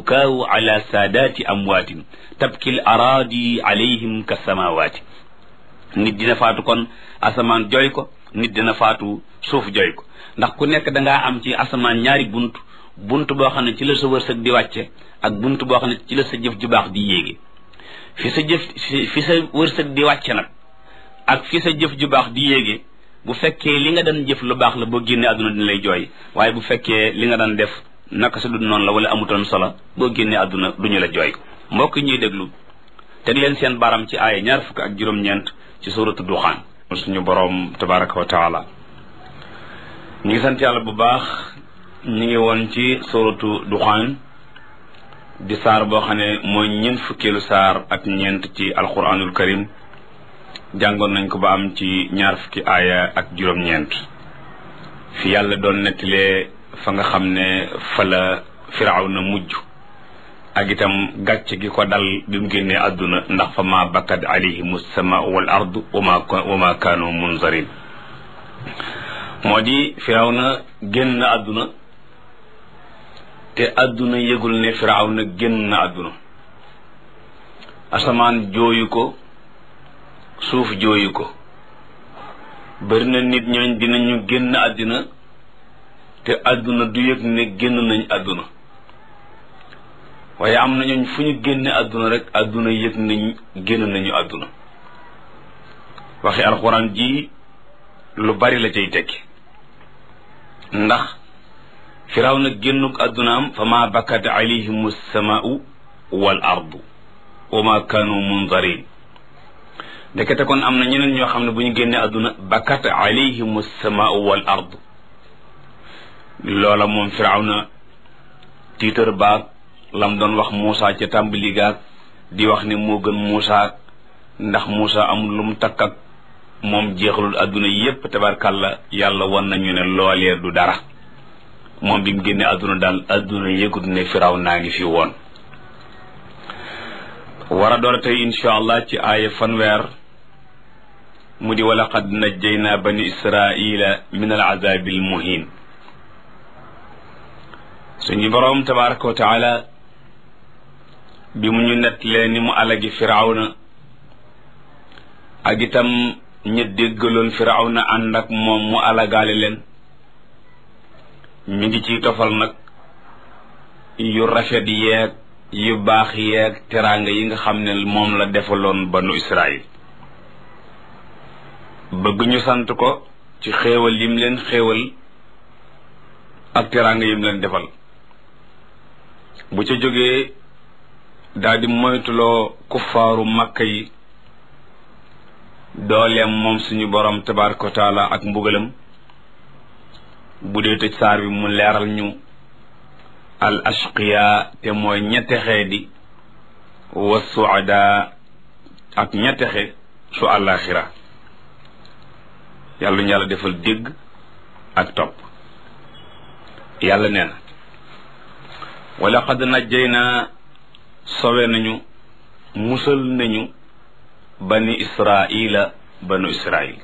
bukaawu ala saadaati amwaatin tabkil araadi alayhim ka samawaati nit dina faatu kon asamaan jooy ko nit dina faatu suuf jooy ko ndax ku nekk dangaa am ci asamaan ñaari bunt bunt boo xam ne ci la sa wërsëg di wàcce ak bunt boo xam ne ci la sa jëf ju baax di yéege fi sa jëf fi sa wërsëg di wàcce nag ak fi sa jëf ju baax di yéege bu fekkee li nga daan jëf lu baax la boo génnee àdduna dina lay jooy waaye bu fekkee li nga daan def naka sa dund noonu la wala amutoon solo boo génnee àdduna duñu la jooy mbokk ñuy déglu teg leen seen baram ci aaya ñaar fukk ak juróom-ñeent ci suuratu duxaan suñu boroom tabaraka wa taala ñu ngi sant yàlla bu baax ñu ngi woon ci suuratu duxaan di saar boo xam ne mooy ñeent fukkeelu saar ak ñeent ci alquranul karim jàngoon nañ ko ba am ci ñaar fukki aaya ak juróom-ñeent fi yàlla doon nettalee fa nga xam ne fa la firaaw na mujj ak itam gàcc gi ko dal bi mu génnee àdduna ndax fa ma bakkat alayhim sama wal ardu wama wama kaanu munzarin moo di firaaw na génn àdduna te àdduna yëgul ne firaaw na génn na àdduna asamaan jooyu ko suuf jooyu ko bari na nit ñooñ dinañu génn àddina te àdduna du yëg ne génn nañ àdduna waaye am na ñooñ fu ñu génne àdduna rek àdduna yëg nañ génn nañu àdduna waxi alxuraan ji lu bari la cay tekki ndax firaw na génnuk àddunaam fa ma bakkat alayhim samaau wal ardu wa ma kaanu munzarin ndekete kon am na ñeneen ñoo xam ne bu ñu génnee àdduna bakkat alayhim samaau wal ardu loola moom firaw na tiitar baag lam doon wax Muusa ca tàmbali gaag di wax ne moo gën Muusa ndax Muusa amul lu mu takk ak moom jeexalul àdduna yépp tabarkàlla yàlla wan nañu ne loolee du dara moom bi mu génne àdduna daal àdduna yëgut ne firaw naa ngi fi woon war a door tey insha allah ci aaya fanweer mu di wala qad najjayna bani israila min al azabi al muhin suñu boroom tabaraka wa taala bi mu ñu nettalee ni mu alagi firawna ak itam ña déggaloon firawna ànd ak moom mu alagaale leen mi ngi ciy tofal nag yu rafet yeeg yu baax yeeg teraanga yi nga xam ne moom la defaloon banu israil bëgg ñu sant ko ci xéewal yim leen xéewal ak teraanga yim leen defal bu ca jógee daldi moytuloo kuffaaru makka yi dooleem moom suñu borom tabaraka wa taala ak mbugalam bu dee tëj saar bi mu leeral ñu al ashqiya te mooy ñettexe di wa suada ak ñettexe su àllaaxira yàlla ñu yàlla defal dégg ak topp yàlla nee na wa laqad najjayna sowe nañu musal nañu bani israila banu israil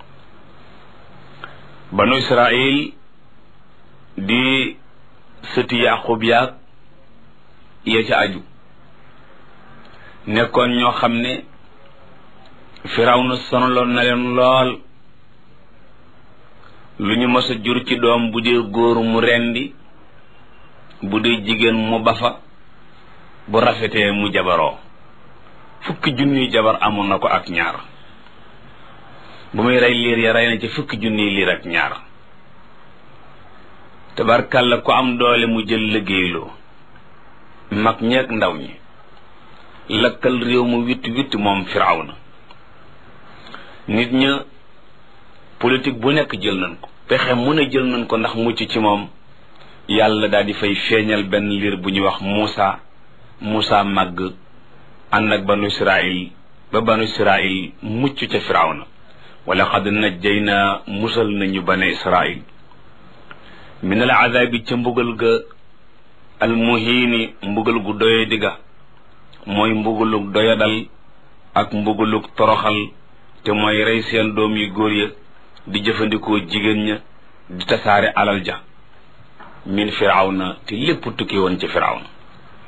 banu israil di sëti yaqub yaag ya ca aju nekkoon ñoo xam ne firaw na sonaloon na leen lool lu ñu mës a jur ci doom bu dee góor mu rendi bu dee jigéen mu bafa bu rafetee mu jabaroo fukki junniy jabar amoon na ko ak ñaar bu muy rey liir ya rey na ci fukki junniy liir ak ñaar tabarkàlla ku am doole mu jël liggéeyloo mag ñeeg ndaw ñi lakkal réew mu witt witt moom firawna nit ña politique bu nekk jël nañ ko pexe mu ne jël nañ ko ndax mucc ci moom yàlla daal di fay feeñal benn liir bu ñuy wax Muusa Muusa màgg ànd ak banu Israil ba banu Israil mucc ca firawna wala xad najjayna musal nañu bane Israil min al azabi ca mbugal ga al muhiini mbugal gu doye digga mooy mbugalug doyadal ak mbugalug toroxal te mooy rey seen doom yu góor ya di jëfandikoo jigéen ña di tasaare alal ja min firawna te lépp tukki woon ci firawna